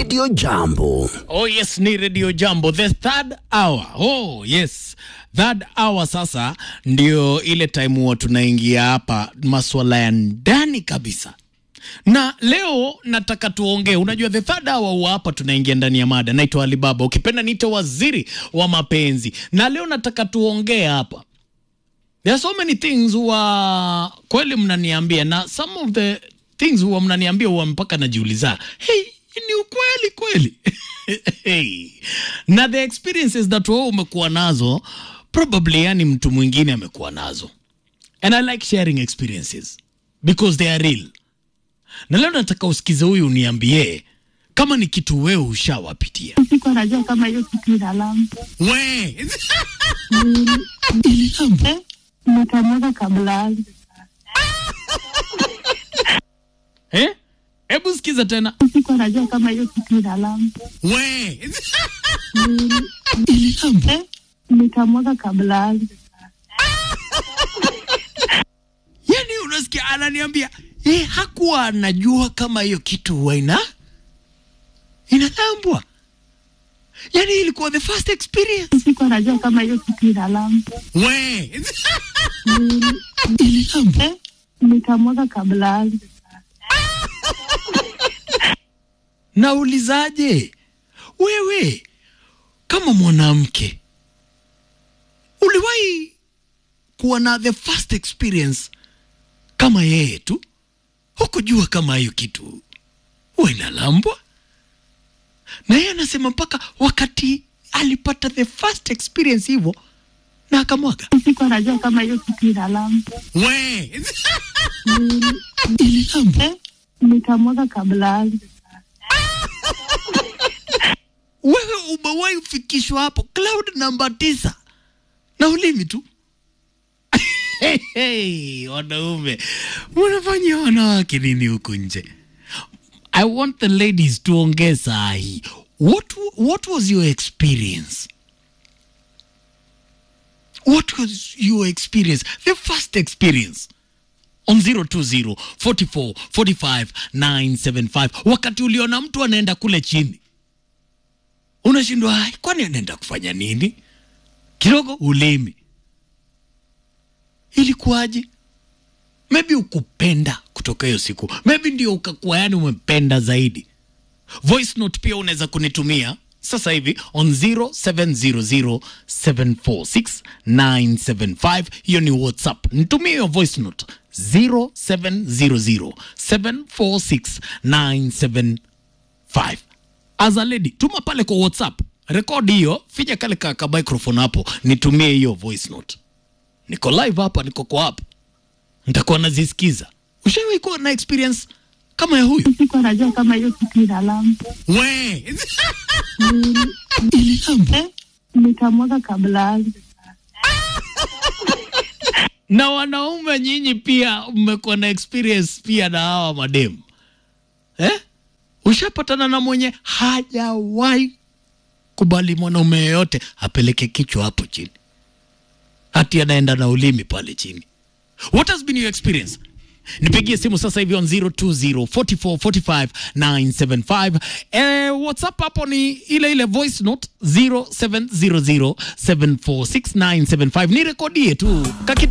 Radio Jambo. Oh yes, ni Radio Jambo, the third hour. Oh yes, third hour sasa ndio ile time huwa tunaingia hapa maswala ya ndani kabisa na leo nataka tuongee. Unajua, the third hour huwa hapa tunaingia ndani ya mada. Naitwa Alibaba, ukipenda niite waziri wa mapenzi, na leo nataka tuongee hapa. There are so many things huwa kweli mnaniambia, na some of the things huwa mnaniambia huwa mpaka najiuliza, hey, ni ukweli kweli? hey. na the experiences that wewe umekuwa nazo probably, yani mtu mwingine amekuwa nazo, and I like sharing experiences because they are real na leo nataka usikize huyu uniambie kama ni kitu wewe ushawapitia. Siko najua kama hiyo kitu ina lambo. We Eh, nikamweka kabla yangu. eh? Hebu sikiza tena. Siko najua kama hiyo kitu ina lambo. We Eh, nikamweka kabla yangu. yani, unasikia ananiambia eh, hakuwa anajua kama hiyo kitu huwa ina inalambwa. Yani ilikuwa the first experience. Siko najua kama hiyo kitu ina lambo. We Eh, nikamweka kabla yangu. naulizaje wewe kama mwanamke uliwahi kuwa na the first experience kama yeye tu hukujua kama hiyo kitu huwa inalambwa na yeye anasema mpaka wakati alipata the first experience hivyo na akamwaga Siko najua kama hiyo kitu ina lambo. we Eh, nikamweka kabla yangu. wewe umewahi kufikishwa hapo cloud namba tisa na ulimi tu hey, hey, wanaume mnafanyia wanawake nini huku nje i want the ladies tuongee saa hii what, what was your experience what was your experience the first experience on 020 44 45 975 wakati uliona mtu anaenda kule chini unashindwa "Ai, kwani anaenda kufanya nini kidogo ulimi ilikuwaje maybe ukupenda kutoka hiyo siku maybe ndio ukakuwa yani umependa zaidi voice note pia unaweza kunitumia sasa hivi on 0700746975 hiyo ni whatsapp nitumie hiyo voice note 0700746975 as a lady tuma pale kwa whatsapp rekodi hiyo finya kale ka, ka microphone hapo nitumie hiyo voice note niko live hapa niko kwa hapa nitakuwa nazisikiza ushawahi kuwa na experience kama ya huyu Siko najua kama hiyo kitu ina lambo. we Eh, nikamweka kabla yangu. na wanaume nyinyi pia mmekuwa na experience pia na hawa mademu eh? ushapatana na mwenye hajawahi kubali mwanaume yeyote apeleke kichwa hapo chini hati anaenda na ulimi pale chini what has been your experience nipigie simu sasa hivi on 020 44 45 975 eh, whatsapp hapo ni ile ile voice note 0700 746 975 ni rekodie tu Kaki